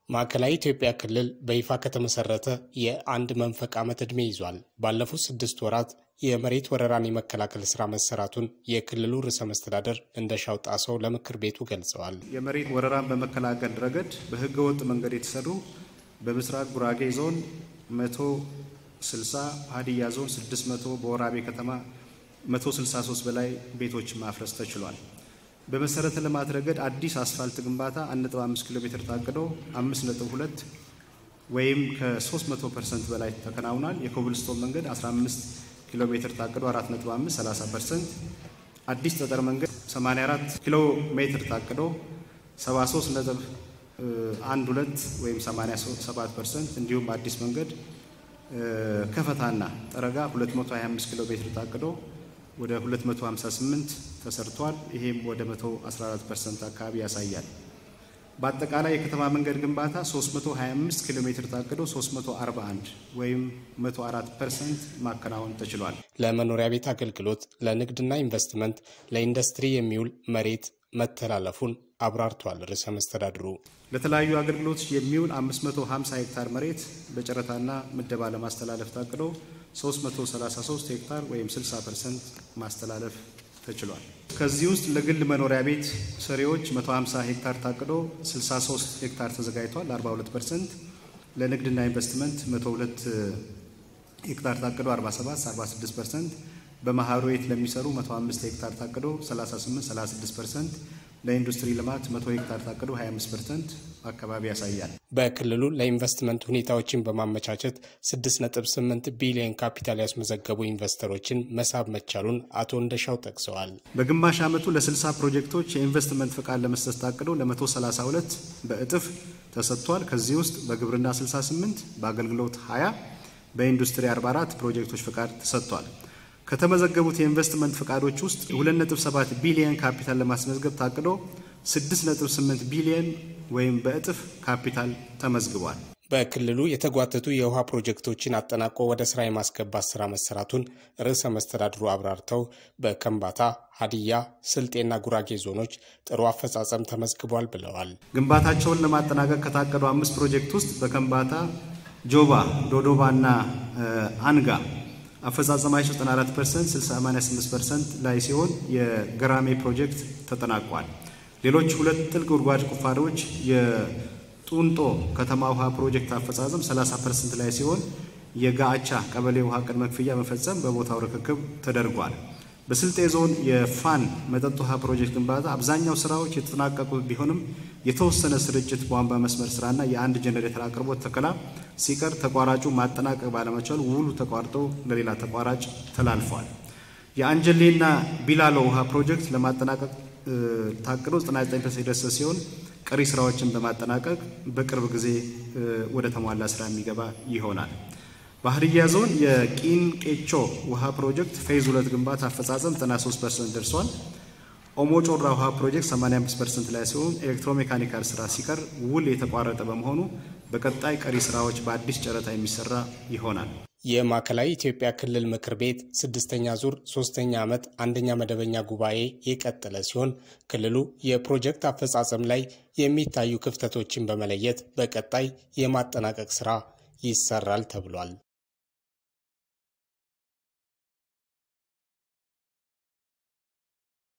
ማዕከላዊ ኢትዮጵያ ክልል በይፋ ከተመሰረተ የአንድ መንፈቅ ዓመት ዕድሜ ይዟል። ባለፉት ስድስት ወራት የመሬት ወረራን የመከላከል ስራ መሰራቱን የክልሉ ርዕሰ መስተዳደር እንደሻው ጣሰው ለምክር ቤቱ ገልጸዋል። የመሬት ወረራን በመከላከል ረገድ በህገ ወጥ መንገድ የተሰሩ በምስራቅ ጉራጌ ዞን 160፣ ሀዲያ ዞን 600፣ በወራቤ ከተማ 163 በላይ ቤቶችን ማፍረስ ተችሏል። በመሰረተ ልማት ረገድ አዲስ አስፋልት ግንባታ 1.5 ኪሎ ሜትር ታቅዶ 5.2 ወይም ከ300 ፐርሰንት በላይ ተከናውኗል። የኮብልስቶን መንገድ 15 ኪሎ ሜትር ታቅዶ 4.5 30 ፐርሰንት፣ አዲስ ጠጠር መንገድ 84 ኪሎ ሜትር ታቅዶ 73 ነጥብ 12 ወይም 87 ፐርሰንት፣ እንዲሁም አዲስ መንገድ ከፈታና ጠረጋ 225 ኪሎ ሜትር ታቅዶ ወደ 258 ተሰርቷል። ይሄም ወደ 114 ፐርሰንት አካባቢ ያሳያል። በአጠቃላይ የከተማ መንገድ ግንባታ 325 ኪሎ ሜትር ታቅዶ 341 ወይም 104 ፐርሰንት ማከናወን ተችሏል። ለመኖሪያ ቤት አገልግሎት፣ ለንግድና ኢንቨስትመንት፣ ለኢንዱስትሪ የሚውል መሬት መተላለፉን አብራርቷል። ርዕሰ መስተዳድሩ ለተለያዩ አገልግሎቶች የሚውል 550 ሄክታር መሬት በጨረታና ምደባ ለማስተላለፍ ታቅዶ 333 ሄክታር ወይም 60 ፐርሰንት ማስተላለፍ ተችሏል። ከዚህ ውስጥ ለግል መኖሪያ ቤት ሰሪዎች 150 ሄክታር ታቅዶ 63 ሄክታር ተዘጋጅቷል፣ 42 ፐርሰንት። ለንግድና ኢንቨስትመንት 102 ሄክታር ታቅዶ 47 46 ፐርሰንት። በማህበሩ ቤት ለሚሰሩ 105 ሄክታር ታቅዶ 38 36 ፐርሰንት። ለኢንዱስትሪ ልማት 100 ሄክታር ታቅዶ 25 ፐርሰንት አካባቢ ያሳያል። በክልሉ ለኢንቨስትመንት ሁኔታዎችን በማመቻቸት 6.8 ቢሊዮን ካፒታል ያስመዘገቡ ኢንቨስተሮችን መሳብ መቻሉን አቶ እንደሻው ጠቅሰዋል። በግማሽ ዓመቱ ለ60 ፕሮጀክቶች የኢንቨስትመንት ፍቃድ ለመስጠት ታቅዶ ለ132 በእጥፍ ተሰጥቷል። ከዚህ ውስጥ በግብርና 68፣ በአገልግሎት 20፣ በኢንዱስትሪ 44 ፕሮጀክቶች ፍቃድ ተሰጥቷል። ከተመዘገቡት የኢንቨስትመንት ፍቃዶች ውስጥ 2.7 ቢሊዮን ካፒታል ለማስመዝገብ ታቅዶ 6.8 ቢሊዮን ወይም በእጥፍ ካፒታል ተመዝግቧል። በክልሉ የተጓተቱ የውሃ ፕሮጀክቶችን አጠናቆ ወደ ስራ የማስገባት ስራ መሰራቱን ርዕሰ መስተዳድሩ አብራርተው በከምባታ፣ ሀዲያ፣ ስልጤና ጉራጌ ዞኖች ጥሩ አፈጻጸም ተመዝግቧል ብለዋል። ግንባታቸውን ለማጠናቀቅ ከታቀዱ አምስት ፕሮጀክት ውስጥ በከምባታ ጆባ፣ ዶዶባ እና አንጋ አፈጻጸማቸው 94 ፐርሰንት 88 ፐርሰንት ላይ ሲሆን የገራሜ ፕሮጀክት ተጠናቋል። ሌሎች ሁለት ጥልቅ ጉድጓድ ቁፋሮዎች የጡንጦ ከተማ ውሃ ፕሮጀክት አፈጻጸም 30 ፐርሰንት ላይ ሲሆን የጋአቻ ቀበሌ ውሃ ቅድመ ክፍያ መፈጸም በቦታው ርክክብ ተደርጓል። በስልጤ ዞን የፋን መጠጥ ውሃ ፕሮጀክት ግንባታ አብዛኛው ስራዎች የተጠናቀቁ ቢሆንም የተወሰነ ስርጭት ቧንቧ መስመር ስራና የአንድ ጀኔሬተር አቅርቦት ተከላ ሲቀር ተቋራጩ ማጠናቀቅ ባለመቻሉ ውሉ ተቋርጦ ለሌላ ተቋራጭ ተላልፏል። የአንጀሌና ቢላሎ ውሃ ፕሮጀክት ለማጠናቀቅ ታቅዶ 99 የደረሰ ሲሆን ቀሪ ስራዎችን በማጠናቀቅ በቅርብ ጊዜ ወደ ተሟላ ስራ የሚገባ ይሆናል። በሀዲያ ዞን የቂን ቄቾ ውሃ ፕሮጀክት ፌዝ ሁለት ግንባታ አፈጻጸም 93 ፐርሰንት ደርሷል። ኦሞ ጮራ ውሃ ፕሮጀክት 85 ፐርሰንት ላይ ሲሆን ኤሌክትሮሜካኒካል ስራ ሲቀር ውል የተቋረጠ በመሆኑ በቀጣይ ቀሪ ስራዎች በአዲስ ጨረታ የሚሰራ ይሆናል። የማዕከላዊ ኢትዮጵያ ክልል ምክር ቤት ስድስተኛ ዙር ሶስተኛ ዓመት አንደኛ መደበኛ ጉባኤ የቀጠለ ሲሆን ክልሉ የፕሮጀክት አፈጻጸም ላይ የሚታዩ ክፍተቶችን በመለየት በቀጣይ የማጠናቀቅ ስራ ይሰራል ተብሏል።